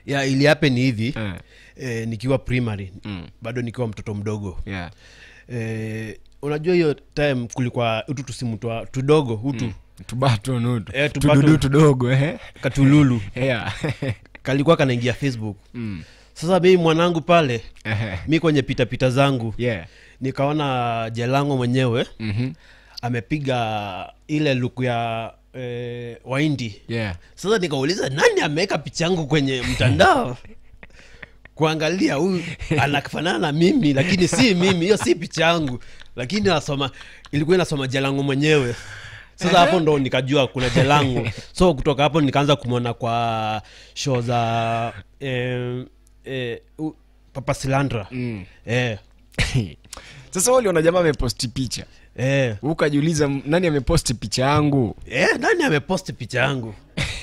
ya iliape ni hivi Eh. eh, nikiwa primary Mm. bado nikiwa mtoto mdogo yeah. eh, unajua hiyo time kulikuwa utu tusimu twa tudogo utu tubato nutu Eh, tubato. tududu tudogo eh? katululu yeah. kalikuwa kanaingia facebook mm. sasa mimi mwanangu pale Ehe. mi kwenye pitapita zangu yeah. nikaona jelango mwenyewe mm-hmm. amepiga ile luku ya eh, waindi yeah. sasa nikauliza nani ameweka picha yangu kwenye mtandao kuangalia huyu anafanana na mimi lakini si mimi hiyo si picha yangu lakini nasoma ilikuwa inasoma jalangu mwenyewe sasa hapo ndo nikajua kuna jalangu so kutoka hapo nikaanza kumwona kwa show za eh, eh, u- papa silandra mm. eh, sasa uliona jamaa ameposti picha eh. ukajiuliza "M- nani ameposti picha yangu Eh, nani ameposti picha yangu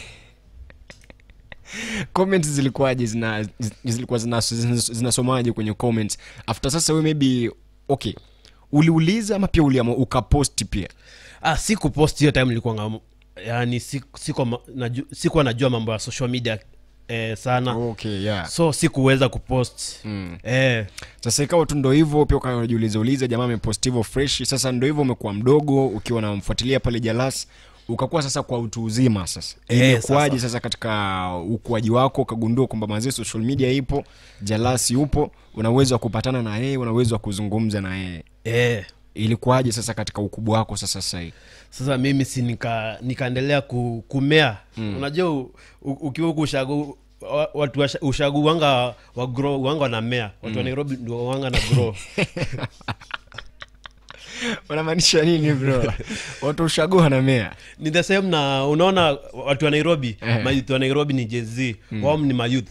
comments zilikuwaje zina, zi- zilikuwa zinasomaje zina zinasomaje kwenye comments after sasa we maybe okay uliuliza ama pia uliama ukaposti pia ah, si kupost hiyo time nilikuwa nga- yani si- sikuwa ma- naju- sikuwa najua mambo ya social media eh, sana okay yeah so sikuweza kupost mm. eh, sasa ikawa tu ndo hivyo pia ukajiuliza uliza jamaa ameposti hivyo fresh sasa ndo hivyo umekuwa mdogo ukiwa namfuatilia pale jalas ukakuwa sasa kwa utu uzima sasa Eh, imekuwaje sasa. sasa katika ukuaji wako ukagundua kwamba mazee social media ipo jalas yupo una uwezo wa kupatana na yeye una uwezo wa kuzungumza na yeye eh. ilikuwaje sasa katika ukubwa wako sasa sahii sasa mimi si nika nikaendelea ku, kumea mm. unajua u- u- ukiwa huku ushagu wa- watu wa ushagu wanga wa grow wanga wanamea watu wa nairobi ndio wanga na grow unamaanisha nini bro watu ushagua na mea ni the same na unaona watu wa nairobi Eh. mayouth wa nairobi ni jz mm. wao ni mayouth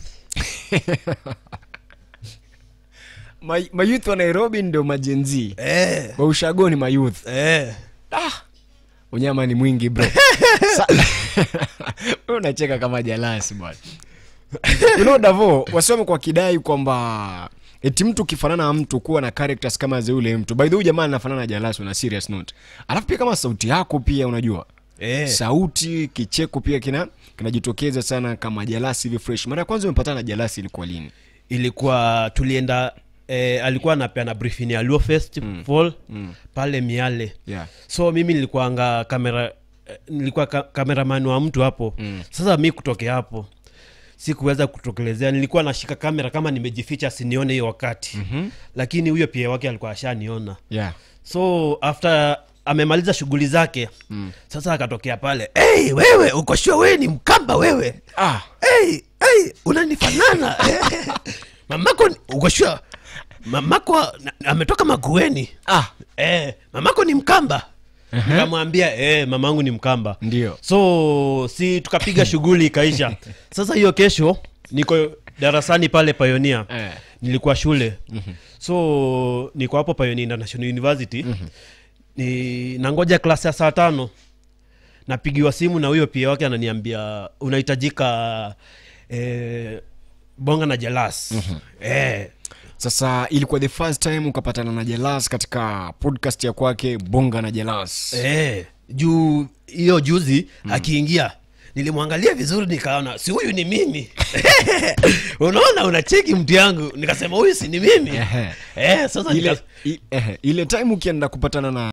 Ma- mayouth wa nairobi ndio majenzi eh. wa ushago ni mayouth Eh. unyama ni mwingi bro Sa- Wewe unacheka kama jalasi bwana you know davo wasiwame kwa kidai kwamba eti mtu ukifanana na mtu kuwa na characters kama za yule mtu by the way jamaa anafanana na jalasi una serious note alafu pia kama sauti yako pia unajua Eh. sauti kicheko pia kina kinajitokeza sana kama jalasi hivi fresh mara ya kwanza umepatana na jalasi ilikuwa lini ilikuwa tulienda eh, alikuwa anapeana briefing ya luo festival mm. pale miale yeah. so mimi nilikuanga kamera eh, nilikuwa ka, kameraman wa mtu hapo mm. sasa mi kutokea hapo sikuweza kutokelezea nilikuwa nashika kamera kama nimejificha sinione hiyo wakati mm-hmm. lakini huyo pia wake alikuwa ashaniona Yeah. so after amemaliza shughuli zake mm. sasa akatokea pale hey, wewe uko sure wewe ni mkamba wewe Ah. hey, hey, unanifanana mamako ni- uko sure mamako na- ametoka magueni Ah. eh, mamako ni mkamba nikamwambia eh, mamangu ni mkamba Ndio. so si tukapiga shughuli ikaisha sasa hiyo kesho niko darasani pale payonia Eh. nilikuwa shule mm-hmm. so niko hapo payonia international university mm-hmm. ni nangoja klasi ya saa tano napigiwa simu na huyo pia wake ananiambia unahitajika eh, bonga na jelas mm-hmm. eh, sasa ilikuwa the first time ukapatana na jelas katika podcast ya kwake bonga na jelas eh, juu hiyo juzi mm. akiingia nilimwangalia vizuri nikaona si huyu ni mimi unaona unacheki mtu yangu nikasema huyu si ni mimi Ehe. eh, sasa ile, nika, i, ehe, ile time ukienda kupatana na